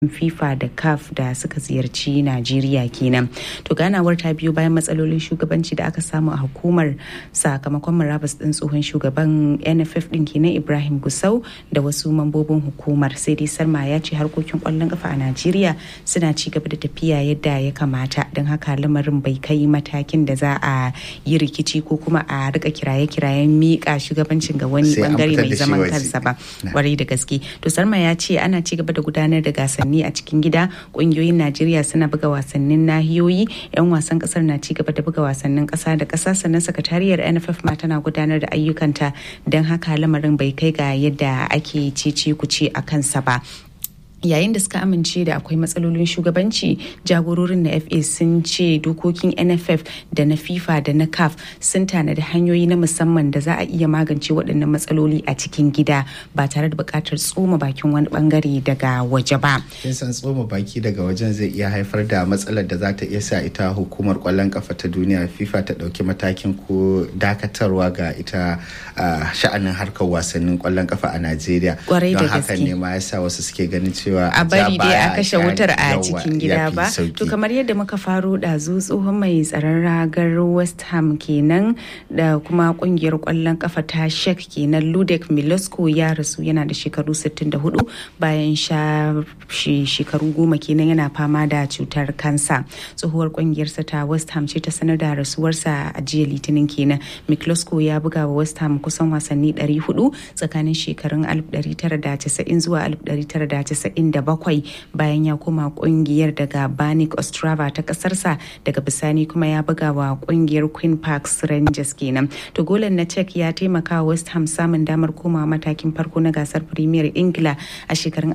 FIFA da CAF da suka ziyarci Najeriya kenan. To ganawar ta biyo bayan matsalolin shugabanci da aka samu a hukumar sakamakon murabus din tsohon shugaban NFF din kenan Ibrahim Gusau da wasu mambobin hukumar sai dai Sarma ya ce harkokin kwallon kafa a Najeriya suna ci gaba da tafiya yadda ya kamata don haka lamarin bai kai matakin da za a yi rikici ko kuma a rika kiraye-kirayen miƙa shugabancin ga wani bangare mai zaman kansa ba. Kwarai da gaske. To Sarma ya ce ana ci gaba da gudanar da gasanni wasanni a cikin gida kungiyoyin najeriya suna buga wasannin nahiyoyi yan wasan kasar na ci gaba da buga wasannin kasa da kasa sannan sakatariyar nff ma tana gudanar da ayyukanta don haka lamarin bai kai ga yadda ake cece kuce a kansa ba yayin da suka amince da akwai matsalolin shugabanci jagororin na fa sun ce dokokin nff da na fifa da na caf sun tanadi hanyoyi na musamman da za a iya magance waɗannan matsaloli a cikin gida ba tare da buƙatar tsoma bakin wani bangare daga waje ba kin san tsoma baki daga wajen zai iya haifar da matsalar da za ta iya sa ita hukumar kwallon kafa ta duniya fifa ta ɗauki matakin ko dakatarwa ga ita sha'anin harkar wasannin kwallon kafa a najeriya don haka ne ma yasa wasu suke ganin cewa cewa a bari dai a kashe wutar a cikin gida ba to kamar yadda muka faro ɗazu tsohon mai tsaron ragar west ham kenan da kuma kungiyar kwallon kafa ta shek kenan ludek milosko ya rasu yana da shekaru 64 bayan sha shekaru goma kenan yana fama da cutar kansa tsohuwar kungiyarsa ta west ham ce ta sanar da rasuwarsa a jiya litinin kenan milosko ya buga wa west ham kusan wasanni 400 tsakanin shekarun 1990 zuwa 1990 97 bayan ya koma kungiyar daga banik ostrava ta kasarsa daga bisani kuma ya buga wa kungiyar queen parks rangers kenan to golan na czech ya taimaka wa west ham samun damar komawa matakin farko na gasar premier ingila a shekarun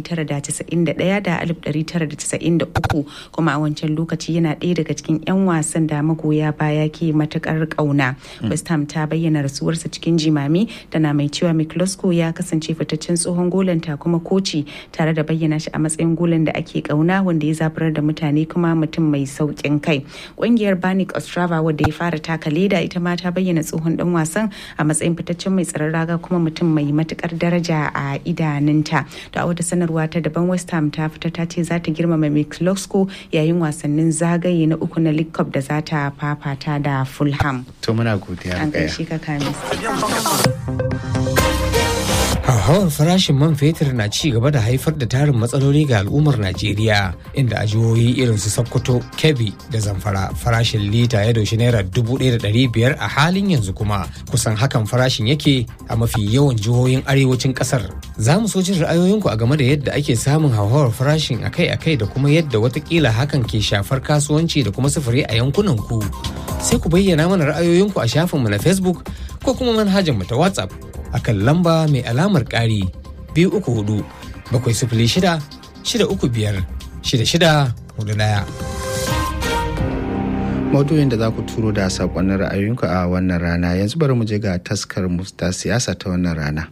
1991 da 1993 kuma a wancan lokaci yana ɗaya daga cikin 'yan wasan da magoya baya ke matukar kauna west ham ta bayyana rasuwarsa cikin jimami tana mai cewa miklosko ya kasance fitaccen tsohon golanta kuma koci tare da bayyana shi a matsayin golan da ake kauna wanda ya zaburar da mutane kuma mutum mai saukin kai ƙungiyar banik ostrava wadda ya fara taka leda ita ma ta bayyana tsohon dan wasan a matsayin fitaccen mai tsaron raga kuma mutum mai matukar daraja a idanunta to a wata sanarwa ta daban west ham ta fita ta ce za ta girmama miklosko yayin wasannin zagaye na uku na league cup da za ta fafata da fulham to muna godiya an gaishe ka kamis hauhawar farashin man fetur na ci gaba da haifar da tarin matsaloli ga al'ummar najeriya inda a jihohi irin su sokoto kebbi da zamfara farashin lita ya doshi naira dubu ɗaya da ɗari biyar a halin yanzu kuma kusan hakan farashin yake a mafi yawan jihohin arewacin ƙasar za mu so jin ra'ayoyinku a game da yadda ake samun hauhawar farashin akai-akai da kuma yadda watakila hakan ke shafar kasuwanci da kuma sufuri a yankunan ku sai ku bayyana mana ra'ayoyinku a shafinmu na facebook ko kuma manhajarmu ta whatsapp akan lamba mai alamar ƙari biyu uku hudu bakwai sifili shida shida uku biyar shida shida hudu ɗaya. maudu'in da za ku turo da saƙonnin ra'ayoyinku a wannan rana yanzu bari mu je ga taskar mu ta siyasa ta wannan rana.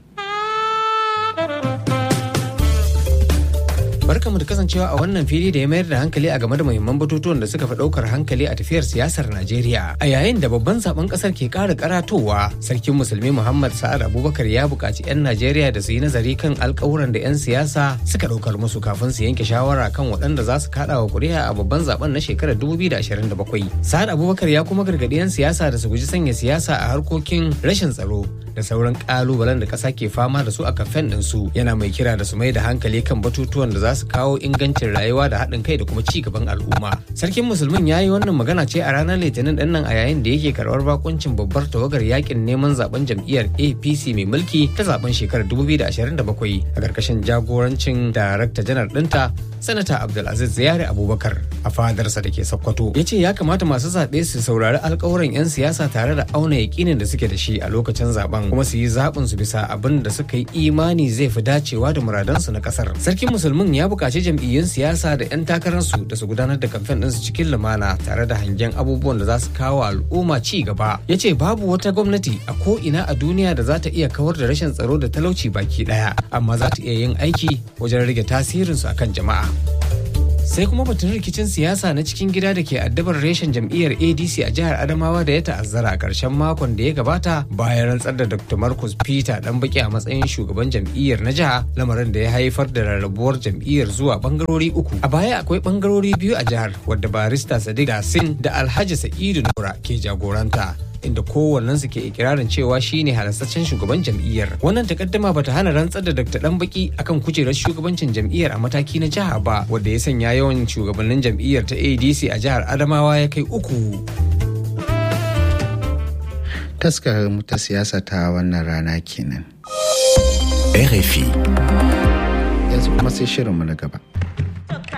barkamu da kasancewa a wannan fili da ya mayar da hankali a game da muhimman batutuwan da suka fi daukar hankali a tafiyar siyasar Najeriya. A yayin da babban zaben kasar ke kara karatowa, sarkin musulmi Muhammad Sa'ad Abubakar ya buƙaci 'yan Najeriya da su yi nazari kan alƙawuran da 'yan siyasa suka ɗaukar musu kafin su yanke shawara kan waɗanda za su kaɗa wa ƙuri'a a babban zaben na shekarar 2027. Sa'ad Abubakar ya kuma gargaɗi 'yan siyasa da su guji sanya siyasa a harkokin rashin tsaro da sauran ƙalubalen da ƙasa ke fama da su a kamfen ɗinsu yana mai kira da su mai da hankali kan batutuwan da za su kawo ingancin rayuwa da haɗin kai da kuma ci gaban al'umma. Sarkin Musulmin ya yi wannan magana ce a ranar Litinin ɗin nan a yayin da yake karɓar bakuncin babbar tawagar yakin neman zaben jam'iyyar APC mai mulki ta zaben shekarar 2027 a ƙarƙashin jagorancin darakta janar ɗinta Sanata Abdulaziz Ziyari Abubakar a fadarsa da ke Sokoto. Ya ce ya kamata masu zaɓe su saurari alkawuran 'yan siyasa tare da auna yakinin da suke da shi a lokacin zaben kuma su yi zaɓin su bisa abin da suka yi imani zai fi dacewa da muradansu na ƙasar. Sarkin Musulmin ya buƙaci jam'iyyun siyasa da 'yan takararsu da su gudanar da kamfen ɗinsu cikin lumana tare da hangen abubuwan da za su kawo al'umma ci gaba. Ya ce babu wata gwamnati a ko ina a duniya da za ta iya kawar da rashin tsaro da talauci baki ɗaya amma za ta iya yin aiki wajen rage tasirinsu akan jama'a. sai kuma batun rikicin siyasa na cikin gida da ke addabar reshen jam'iyyar adc a jihar adamawa da ya ta'azzara a ƙarshen makon da ya gabata bayan rantsar da dr marcus peter dan baki a matsayin shugaban jam'iyyar na jiha lamarin da ya haifar da rarrabuwar jam'iyyar zuwa bangarori uku a baya akwai bangarori biyu a jihar wadda barista sadiq dasin da alhaji sa'idu nura ke jagoranta inda kowannensu ke ikirarin cewa shine halastaccen shugaban jam'iyyar wannan takaddama bata hana rantsar da dr danbaki akan kujerar shugabancin jam'iyyar a mataki na jiha ba wanda ya sanya yawan shugabannin jam'iyyar ta adc a jihar adamawa ya kai uku taskar ta siyasa ta wannan rana kenan RFI yanzu kuma sai shirinmu na gaba